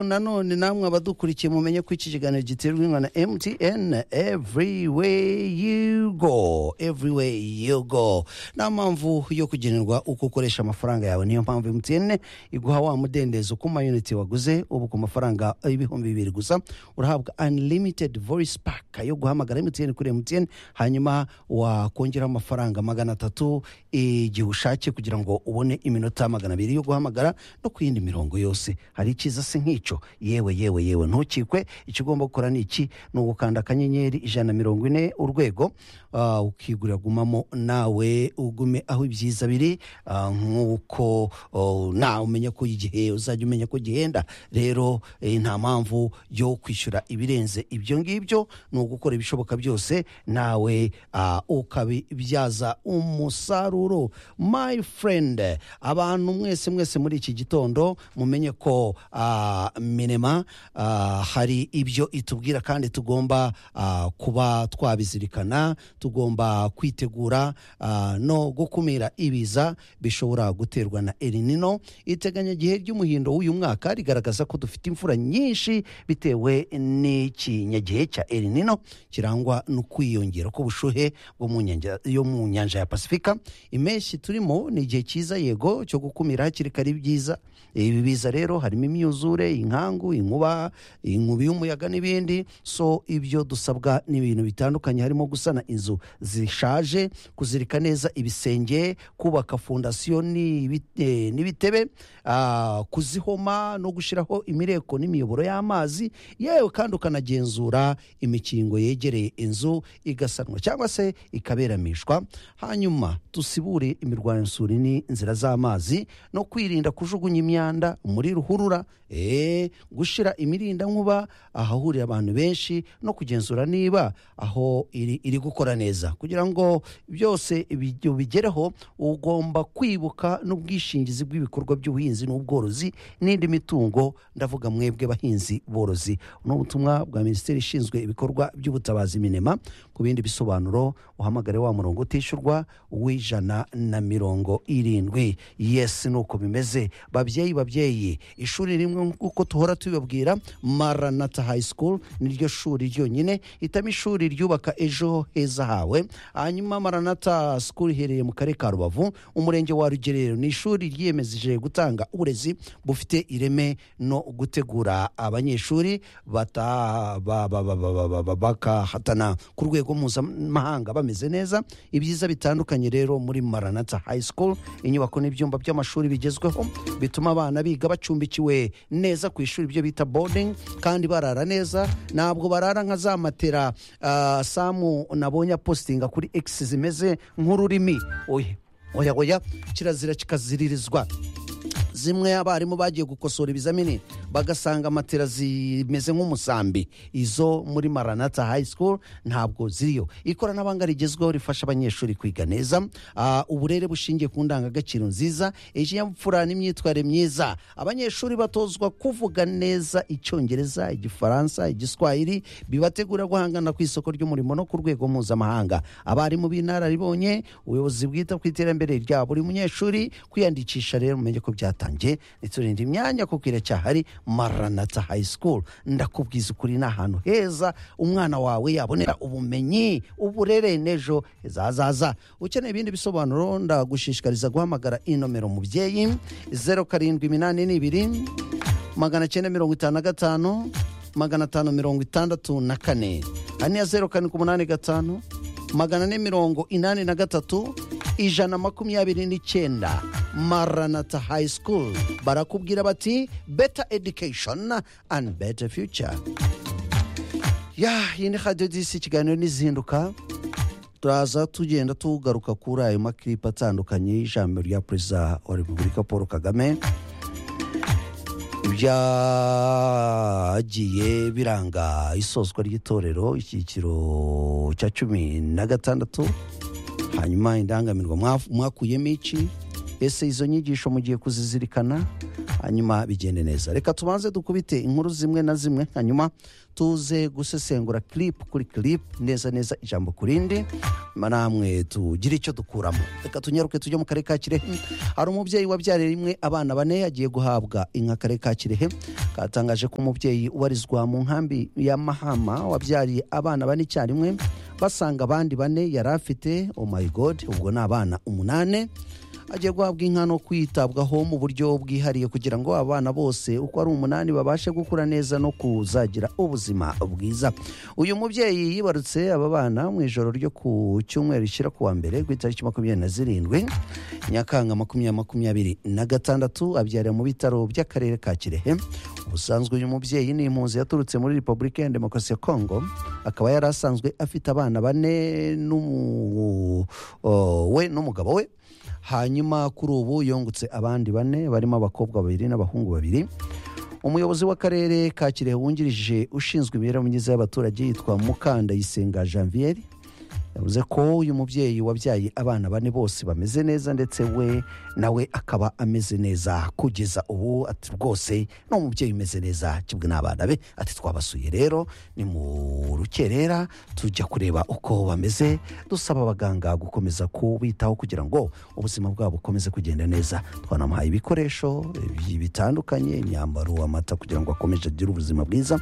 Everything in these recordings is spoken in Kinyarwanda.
nanone namwe abadukurikiye mumenye ko iki kiganiro giterwa inka na mtn everywhere you go everywhere you go nta mpamvu yo kugenerwa uko ukoresha amafaranga yawe niyo mpamvu mtn iguha wa mudendezo ku mayuniti waguze ubu ku mafaranga ibihumbi bibiri gusa urahabwa unlimited voice pack yo guhamagara mtn kuri mtn hanyuma wakongeraho amafaranga magana atatu igihe ushatse kugira ngo ubone iminota magana abiri yo guhamagara no ku yindi mirongo yose hari icyiza se nk'icyo yewe yewe yewe ntukikwe icyo ugomba gukora ni iki ni ugukanda akanyenyeri ijana na mirongo ine urwego ah, ukigurira gumamo nawe ugume aho ibyiza biri ah, nk'uko oh, na umenya ko igihe uzajya umenya ko gihenda rero eh, nta mpamvu yo kwishyura ibirenze ibyo ngibyo ni ugukora ibishoboka byose nawe ah, ukabibyaza umusaruro my friend abantu mwese mwese muri iki gitondo mumenye ko ah, minema ah, hari ibyo itubwira kandi tugomba ah, kuba twabizirikana tugomba kwitegura ah, no gukumira ibiza bishobora guterwa na elinino iteganyagihe ry'umuhindo w'uyu mwaka rigaragaza ko dufite imvura nyinshi bitewe n'ikinyagihe cya elinino kirangwa no kwiyongera k'ubushuhe bwo mu nyanja- yo mu nyanja ya pasifika impeshyi turimo ni igihe cyiza yego cyo gukumira hakiri kare ibyiza ibi biza rero harimo imyuzure inkangu inkuba inkubi y'umuyaga n'ibindi so ibyo dusabwa ni ibintu bitandukanye harimo gusana inzu zishaje kuzirika neza ibisenge kubaka fondasiyo n'ibi- eh, n'ibitebe ah, kuzihoma no gushyiraho imireko n'imiyoboro y'amazi yewe kandi ukanagenzura imikingo yegereye inzu igasanwa cyangwa se ikaberamishwa hanyuma dusibure imirwanyasuri n'inzira z'amazi no kwirinda kujugunya imyanda muri ruhurura eh, gushyira imirindankuba ahahurira abantu benshi no kugenzura niba aho iri, iri gukora neza kugira ngo byose bijye- bigereho ugomba kwibuka n'ubwishingizi bw'ibikorwa by'ubuhinzi n'ubworozi n'indi mitungo ndavuga mwebwe bahinzi borozi ni ubutumwa bwa minisiteri ishinzwe ibikorwa by'ubutabazi minema ku bindi bisobanuro uhamagare wa murongo utishyurwa w'ijana na mirongo irindwi yes ni uko bimeze babyeyi babyeyi ishuri rimwe nk'uko duhora tubibabwira maranata high school niryo shuri ryonyine hitamo ishuri ryubaka ejo heza hawe hanyuma maranata school iherereye mu karere ka rubavu umurenge wa rugerero ni ishuri ryiyemeje gutanga uburezi bufite ireme no gutegura abanyeshuri bata- ba- ba- ba- ba- ba- ba- ba- bakahatana ku rwego mpuzamahanga bameze neza ibyiza bitandukanye rero muri maranata high school inyubako n'ibyumba by'amashuri bigezweho bituma abana biga bacumbikiwe neza ku ishuri ibyo bita boarding kandi barara neza ntabwo barara nka za matera ah, samu nabonye apositinga kuri x zimeze nk'ururimi oya oya oya kirazira kikaziririzwa zimwe abarimu bagiye gukosora ibizamini bagasanga matera zimeze nk'umusambi izo muri maranata high school ntabwo ziriyo ikoranabuhanga rigezweho rifasha abanyeshuri kwiga neza Ah, uburere bushingiye ku ndangagaciro nziza ikinyabupfura n'imyitwarire myiza abanyeshuri batozwa kuvuga neza icyongereza igifaransa igiswahili bibategura guhangana ku isoko ry'umurimo no ku rwego mpuzamahanga abarimu b'inararibonye ubuyobozi bwita ku iterambere rya buri munyeshuri kwiyandikisha rero mumenye ko byatangiye ntiturinde imyanya kuko iracyahari maranata high school ndakubwiza ukuri ni ahantu heza umwana wawe yabonera ubumenyi uburere n'ejo hazaza ukeneye ibindi bisobanuro ndagushishikariza guhamagara iyi nomero mubyeyi zeru karindwi iminani n'ibiri magana cyenda mirongo itanu na gatanu magana atanu mirongo itandatu na kane hari n'iya zeru karindwi umunani gatanu magana ane mirongo inani na gatatu ijana makumyabiri n'icyenda maranata high school barakubwira bati better education and better future ya iyi ni radiyo disi ikiganiro n'izinduka turaza tugenda tugaruka kuri ayo makiripe atandukanye y'ijambo rya perezida wa repubulika paul kagame ibyagiye biranga isozwa ry'itorero icyiciro cya cumi na gatandatu hanyuma indangamirwa mwafu- mwakuyemo iki ese izo nyigisho mugiye kuzizirikana hanyuma bigende neza reka tubanze dukubite inkuru zimwe na zimwe hanyuma tuze gusesengura clip kuri clip neza neza ijambo ku rindi hanyuma namwe tugire icyo dukuramo reka tunyaruke tujye mu karere ka kirehe hari umubyeyi wabyariye rimwe abana bane agiye guhabwa inka karere ka kirehe katangaje ko umubyeyi ubarizwa mu nkambi ya mahama wabyariye abana bane icyarimwe basanga abandi bane yari afite oh my god ubwo ni abana umunane agiye guhabwa inka no kwitabwaho mu buryo bwihariye kugira ngo abana bose uko ari umunani babashe gukura neza no kuzagira ubuzima bwiza uyu mubyeyi yibarutse aba bana mu ijoro ryo ku cyumweru rishyira ku wa mbere ku itariki makumyabiri na zirindwi nyakanga makumyabiri makumyabiri na gatandatu abyarira mu bitaro by'akarere ka kirehe ubusanzwe uyu mubyeyi ni impunzi yaturutse muri repubulika ya demokarasi ya kongo akaba yari asanzwe afite abana bane n'umu- o- we n'umugabo we hanyuma kuri ubu yungutse abandi bane barimo abakobwa babiri n'abahungu babiri umuyobozi w'akarere ka kirehe wungirije ushinzwe imibereho myiza y'abaturage yitwa mukandayisenga janvier yavuze ko uyu mubyeyi wabyaye abana bane bose bameze neza ndetse we nawe akaba ameze neza kugeza ubu ati rwose ni umubyeyi umeze neza kimwe n'abana be ati twabasuye rero ni mu rukerera tujya kureba uko bameze dusaba abaganga gukomeza kubitaho kugira ngo ubuzima bwabo bukomeze kugenda neza twanamuhaye ibikoresho bi- bitandukanye imyambaro amata kugira ngo akomeze agire ubuzima bwiza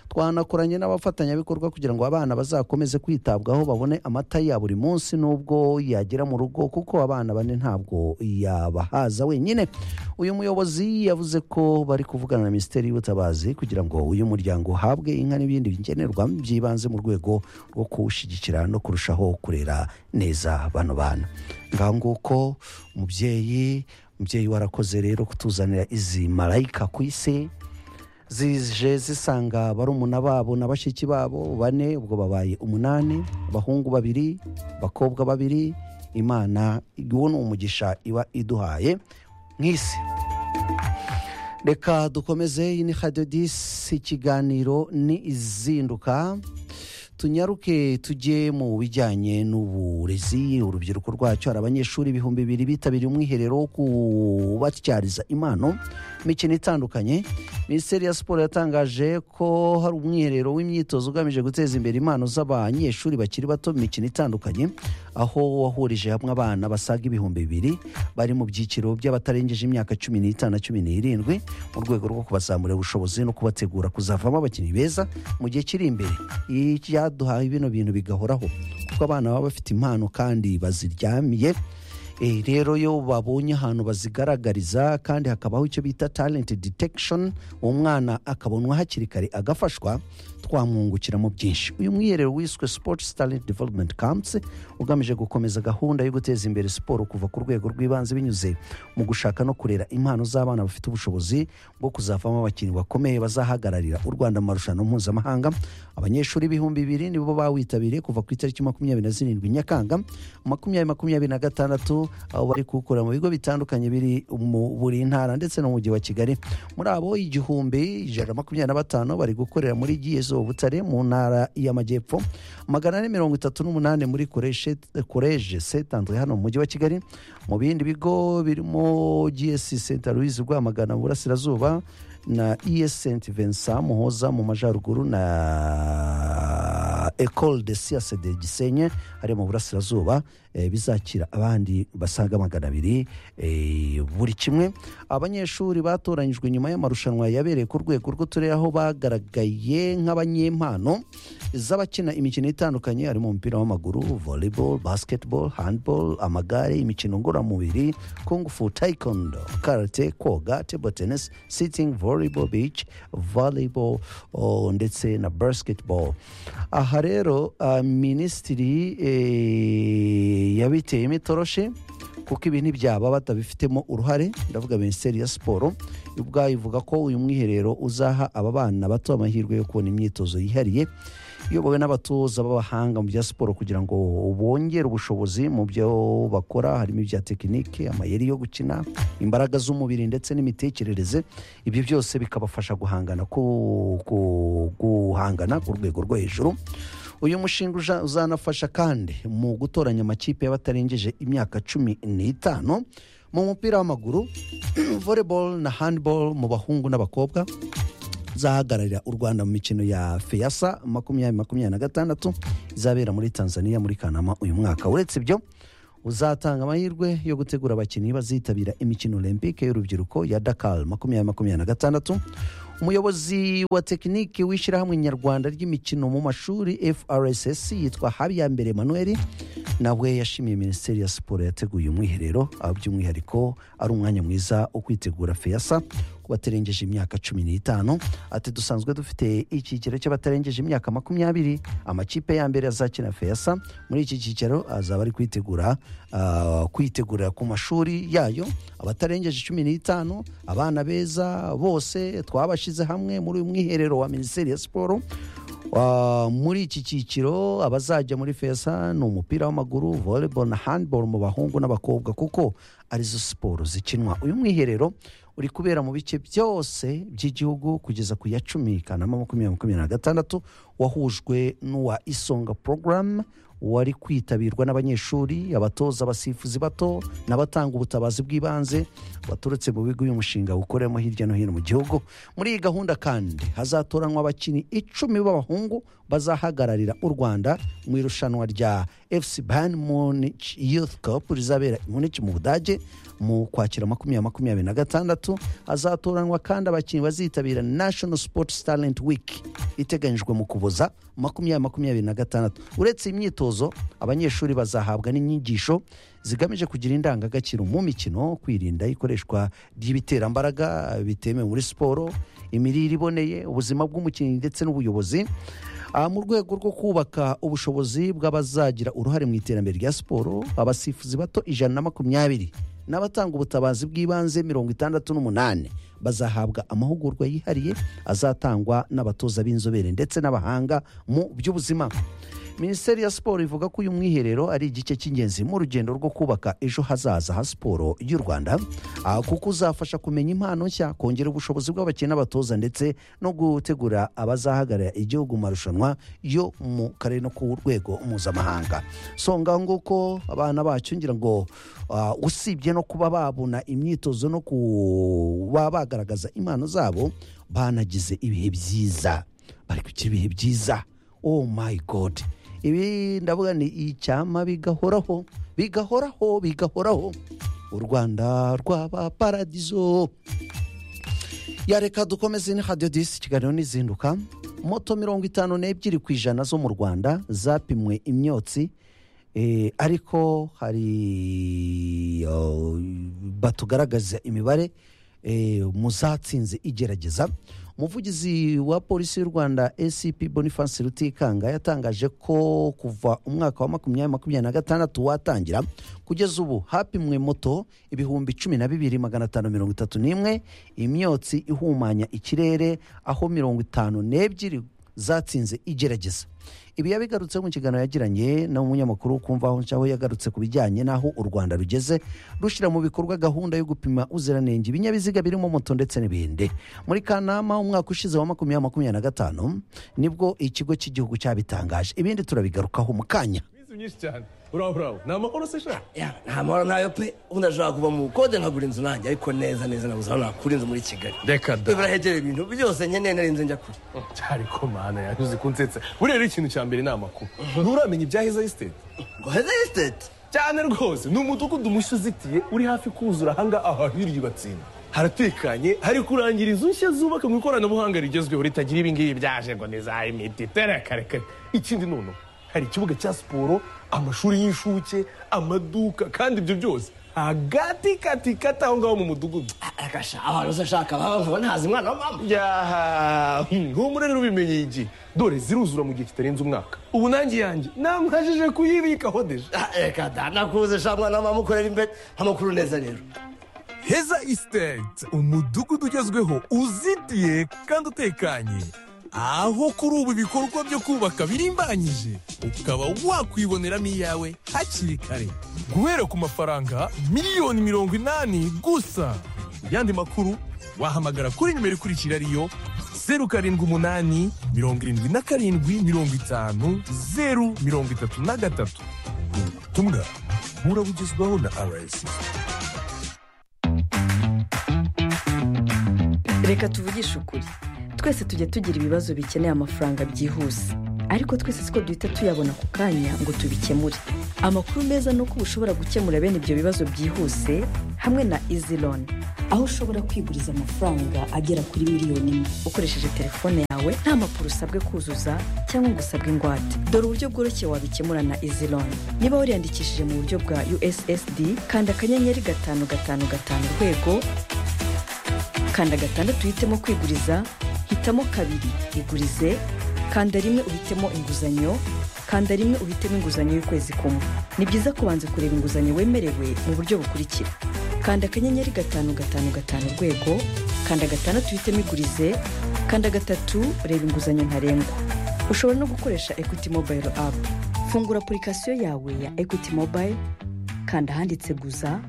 twanakoranye n'abafatanyabikorwa kugira ngo abana bazakomeze kwitabwaho babone amata ya buri munsi n'ubwo yagera mu rugo kuko abana bane ntabwo yabahaza wenyine uyu muyobozi yavuze ko bari kuvugana na minisiteri y'ubutabazi kugira ngo uyu muryango uhabwe inka n'ibindi bigenerwa by'ibanze mu rwego rwo kuwushyigikira no kurushaho kurera neza bano bana ngaho nguko umubyeyi umubyeyi warakoze rero kutuzanira izi marayika ku isi zije zisanga barumuna babo na bashiki babo bane ubwo babaye umunani abahungu babiri abakobwa babiri imana uwo ni umugisha iba iduhaye nk'isi reka dukomeze iyi ni hadiyo disi ikiganiro ni izinduka tunyaruke tujye mu bijyanye n'uburezi urubyiruko rwacyo hari abanyeshuri ibihumbi bibiri bitabiriye umwiherero wo kubatyariza impano imikino itandukanye minisiteri ya siporo yatangaje ko hari umwiherero w'imyitozo ugamije guteza imbere impano z'abanyeshuri bakiri bato mu mikino itandukanye aho wahurije hamwe abana basaga ibihumbi bibiri bari mu byiciro by'abatarengeje imyaka cumi n'itanu na cumi n'irindwi mu rwego rwo kubazamurira ubushobozi no kubategura kuzavamo abakinnyi beza mu gihe kiri imbere Iyi byaduhaye bino bintu bigahoraho kuko abana baba bafite impano kandi baziryamiye Eh, rero iyo babonye ahantu bazigaragariza kandi hakabaho icyo bita talent detection umwana akabonwa hakiri kare agafashwa twamwungukiramo byinshi uyu mwiherero wiswe sports talent development camps ugamije gukomeza gahunda yo guteza imbere siporo kuva ku rwego rw'ibanze binyuze mu gushaka no kurera impano z'abana bafite ubushobozi bwo kuzavamo abakinnyi bakomeye bazahagararira u rwanda mu marushanwa mpuzamahanga abanyeshuri ibihumbi bibiri nibo bawitabiriye kuva ku itariki makumyabiri na zirindwi nyakanga makumyabiri makumyabiri na gatandatu aho bari kuwukora mu bigo bitandukanye biri mu buri ntara ndetse no mu mujyi wa kigali muri abo igihumbi ijana na makumyabiri na batanu bari gukorera muri giyezo butare mu ntara y'amajyepfo magana ane mirongo itatu n'umunani muri koreshe koreje setanzwe hano mu mujyi wa kigali mu bindi bigo birimo gs senta louise rwamagana mu burasirazuba na es saint vincent muhoza mu majyaruguru na ecole de siase de gisenye ari mu burasirazuba eh, bizakira abandi basaga magana abiri eh, buri kimwe abanyeshuri batoranyijwe nyuma y'amarushanwa yabereye ku rwego rw'uturere aho bagaragaye nk'abanyempano z'abakina imikino itandukanye harimo umupira w'amaguru volleyball basketball handball amagare imikino ngororamubiri kung fu taekwondo karate koga table tennis sitting volleyball beach volleyball oh, ndetse na basketball aha rero ah, minisitiri eh, yabiteyemo itoroshi kuko ibi ntibyaba batabifitemo uruhare ndavuga minisiteri ya siporo ubwayo ivuga ko uyu mwiherero uzaha aba bana bato amahirwe yo kubona imyitozo yihariye iyobowe n'abatoza b'abahanga mu bya siporo kugira ngo bongere ubushobozi mu byo bakora harimo ibya tekinike amayeri yo gukina imbaraga z'umubiri ndetse n'imitekerereze ibyo byose bikabafasha guhangana ku, ku, guhangana ku rwego rwo hejuru uyu mushinga uja- uzanafasha kandi mu gutoranya amakipe y'abatarengeje imyaka cumi n'itanu mu mupira w'amaguru volleyball na handball mu bahungu n'abakobwa zahagararira u rwanda mu mikino ya feyasa makumyabiri makumyabiri na gatandatu izabera muri tanzania muri kanama uyu mwaka uretse ibyo uzatanga amahirwe yo gutegura abakinnyi bazitabira imikino olympique y'urubyiruko ya dakar makumyabiri makumyabiri na gatandatu umuyobozi wa tekiniki w'ishyirahamwe nyarwanda ry'imikino mu mashuri frss yitwa habiyambere manuel nawe yashimiye minisiteri ya siporo yateguye umwiherero aho by'umwihariko ari umwanya mwiza wo kwitegura feyasa ku batarengeje imyaka cumi n'itanu ati dusanzwe dufite icyiciro cy'abatarengeje imyaka makumyabiri amakipe ya mbere azakina feyasa muri iki cyiciro azaba ari kwitegura ah, kwitegurira ku mashuri yayo abatarengeje cumi n'itanu abana beza bose twabashyize hamwe muri uyu mwiherero wa minisiteri ya siporo Ah, muri iki cyiciro abazajya muri feza ni umupira w'amaguru volleyball na handball mu bahungu n'abakobwa kuko arizo siporo zikinwa uyu mwiherero uri kubera mu bice byose by'igihugu kugeza ku ya cumi kanama makumyabiri makumyabiri na gatandatu wahujwe n'uwa isonga porogaramu wari kwitabirwa n'abanyeshuri abatoza abasifuzi bato n'abatanga ubutabazi bw'ibanze baturutse mu bigo uyu mushinga ukoreramo hirya no hino mu gihugu muri iyi gahunda kandi hazatoranwa abakinnyi icumi b'abahungu bazahagararira u rwanda mu irushanwa rya fc ban munich youth cup rizabera i munich mu budage mu kwakira makumyabiri makumyabiri na gatandatu hazatoranwa kandi abakinnyi bazitabira national sports talent week iteganyijwe mu kuboza makumyabiri makumyabiri na gatandatu uretse iyi myitozo abanyeshuri bazahabwa n'inyigisho zigamije kugira indangagaciro mu mikino kwirinda ikoreshwa ry'ibiterambaraga bitemewe muri siporo imirire iboneye ubuzima bw'umukinnyi ndetse n'ubuyobozi Ah, mu rwego rwo kubaka ubushobozi bw'abazagira uruhare mu iterambere rya siporo abasifuzi bato ijana na makumyabiri n'abatanga ubutabazi bw'ibanze mirongo itandatu n'umunani bazahabwa amahugurwa yihariye azatangwa n'abatoza b'inzobere ndetse n'abahanga mu by'ubuzima minisiteri ya siporo ivuga ko uyu mwiherero ari igice cy'ingenzi mu rugendo rwo kubaka ejo hazaza ha siporo y'u rwanda ah, kuko uzafasha kumenya impano nshya kongera ubushobozi bw'abakene n'abatoza ndetse no gutegura abazahagararira igihugu mu marushanwa yo mu karere no ku rwego mpuzamahanga so ngaho nguko abana bacu ngira ngo ah, usibye no kuba babona imyitozo no kuba bagaragaza impano zabo banagize ibihe byiza bari kugira ibihe byiza oh my god ibi ndavuga ni icyama bigahoraho bigahoraho bigahoraho u rwanda rwaba paradizo yareka dukomeze ni hadiyo disi ikiganiro n'izinduka moto mirongo itanu n'ebyiri ku ijana zo mu rwanda zapimwe imyotsi eh, ariko hari oh, batugaragaza imibare eh, mu zatsinze igerageza umuvugizi wa polisi y'u rwanda acp boniface rutikanga yatangaje ko kuva umwaka wa makumyabiri makumyabiri na gatandatu watangira kugeza ubu hapimwe moto ibihumbi cumi na bibiri magana atanu mirongo itatu n'imwe imyotsi ihumanya ikirere aho mirongo itanu n'ebyiri zatsinze igerageza ibi yabigarutseho mu kiganiro yagiranye n'umunyamakuru kumva aho nshaho yagarutse ku bijyanye n'aho u rwanda rugeze rushyira mu bikorwa gahunda yo gupima uziranenge ibinyabiziga birimo moto ndetse n'ibindi muri kanama umwaka ushize wa makumyabiri makumyabiri na gatanu nibwo ikigo cy'igihugu cyabitangaje ibindi turabigarukaho mu kanya minsi myinshi cyane buraho buraho ni amakuru se shaka Ya, nta mahoro ntayo pe ubundi ashobora kuva mu bukode nkagura inzu nanjye ariko neza neza nabuze aho nakura inzu muri kigali Reka da. birahegereye ibintu byose nkeneye nari nzi njya kure cyari ko mana yanyuze kunsetsa buriya rero ikintu cya mbere ni amakuru nturamenya ibya heza esiteti ngo heza esiteti cyane rwose ni umudugudu mushya uzitiye uri hafi kuzura ahanga ahantu hirya batsinda haratekanye hari kurangira inzu nshya zubaka mu ikoranabuhanga rigezweho ritagira ibi ngibi byaje ngo ni za imiti terekarekare ikindi none hari ikibuga cya siporo amashuri y'incuke amaduka kandi ibyo byose hagati kati kati aho ngaho mu mudugudu akasha abantu se ashaka baba nkaba ntazi umwana wa mama yaha nk'umurere ubimenyeye igihe dore ziruzura mu gihe kitarenze umwaka ubu nanjye yanjye namwajije kuyibikaho deje Ah, reka da nakuze sha mwana wa mama ukorera imbere amakuru neza rero heza esiteti umudugudu ugezweho uzitiye kandi utekanye aho kuri ubu ibikorwa byo kubaka birimbanyije ukaba wakwiboneramo iyawe hakiri kare guhera ku mafaranga miliyoni mirongo inani gusa ku yandi makuru wahamagara kuri nimero ikurikira ariyo zeru karindwi umunani mirongo irindwi na karindwi mirongo itanu zeru mirongo itatu na gatatu ubutumwa burabugezwaho na rsi reka tuvugishe ukuri twese tujya tugira ibibazo bikeneye amafaranga byihuse ariko twese siko duhita tuyabona ako kanya ngo tubikemure amakuru meza ni uko uba ushobora gukemura bene ibyo bibazo byihuse hamwe na izi loni aho ushobora kwiguriza amafaranga agera kuri miliyoni imwe ukoresheje telefone yawe nta mpapuro usabwe kuzuza cyangwa ngo usabwe ingwate dore uburyo bworoshye wabikemura na izi loni niba wariyandikishije mu buryo bwa ussd kanda akanyenyeri gatanu gatanu gatanu urwego kanda gatandatu uhitemo kwiguriza hitamo kabiri igurize kanda rimwe uhitemo inguzanyo kanda rimwe uhitemo inguzanyo y'ukwezi kumwe ni byiza kubanza kureba inguzanyo wemerewe mu buryo bukurikira kanda akanyenyeri gatanu gatanu gatanu urwego kanda gatandatu uhitemo igurize kanda gatatu reba inguzanyo ntarengwa ushobora no gukoresha equity mobile app fungura apurikasiyo yawe ya equity mobile kanda ahanditse guza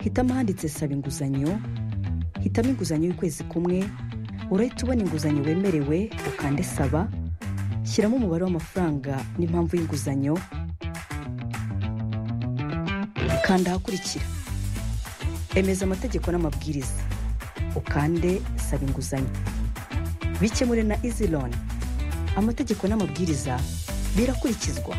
hitamo ahanditse saba inguzanyo hitamo inguzanyo y'ukwezi kumwe urahita ubona inguzanyo wemerewe ukande saba shyiramo umubare w'amafaranga n'impamvu y'inguzanyo kanda ahakurikira emeza amategeko n'amabwiriza ukande saba inguzanyo bikemure na izi loni amategeko n'amabwiriza birakurikizwa